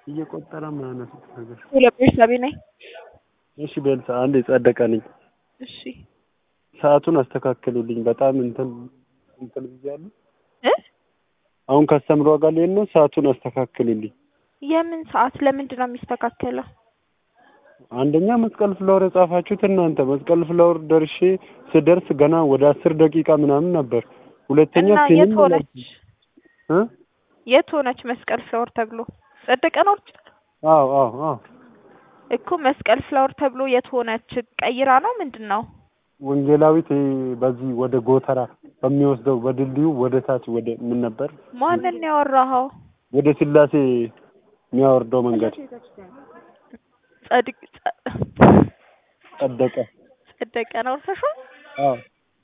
እየቆጠረ ማያነሱት ነገር። ሁለት ቤተሰቤ ነኝ። እሺ ቤልሳ አንድ የጸደቀ ነኝ። እሺ ሰዓቱን አስተካክሉልኝ። በጣም እንትን እንትን ብያለሁ። እ አሁን ከስተምሯ ጋር ልሄድ ነው። ሰዓቱን አስተካክሉልኝ። የምን ሰዓት ለምንድን ነው የሚስተካከለው? አንደኛ መስቀል ፍላወር የጻፋችሁት እናንተ። መስቀል ፍላወር ደርሼ ስደርስ ገና ወደ አስር ደቂቃ ምናምን ነበር። ሁለተኛ እና ፊልም የት ሆነች እ የት ሆነች መስቀል ፍላወር ተብሎ ጸደቀ ነው አዎ አዎ አዎ እኮ መስቀል ፍላወር ተብሎ የት ሆነች? ቀይራ ነው ምንድን ነው? ወንጌላዊት ይሄ በዚህ ወደ ጎተራ በሚወስደው በድልድዩ ወደ ታች ወደ ምን ነበር ማንን ነው ያወራኸው? ወደ ስላሴ የሚያወርደው መንገድ ጸድቅ ጸ- ጸደቀ። ጸደቀ ነው እርሰሽው አዎ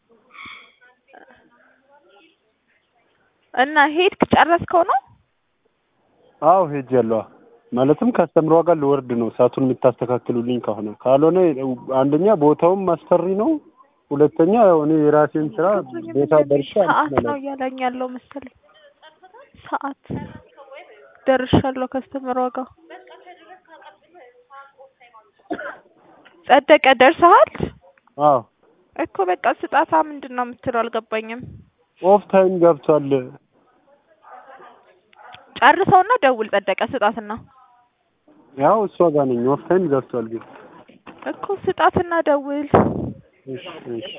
እና ሄድክ ጨረስከው ነው? አዎ ሄጃለሁ። ማለትም ከአስተምሯ ጋር ልወርድ ነው። ሰዓቱን የምታስተካክሉልኝ ከሆነ ካልሆነ አንደኛ ቦታውም አስፈሪ ነው። ሁለተኛ ያው እኔ የራሴን ስራ ቦታ ደርሼ ሰዓት ነው እያለኝ ያለው መሰለኝ። ሰዓት ደርሻለሁ ከስተመሯ ጋር ጸደቀ ደርሰሃል አዎ እኮ በቃ ስጣታ ምንድን ነው የምትለው አልገባኝም። ኦፍ ታይም ገብቷል። ጨርሰውና ደውል ጸደቀ ስጣትና ያው እሷ ጋር ነኝ። ኦፍ ታይም ገብቷል ግን እኮ ስጣትና ደውል እሺ እሺ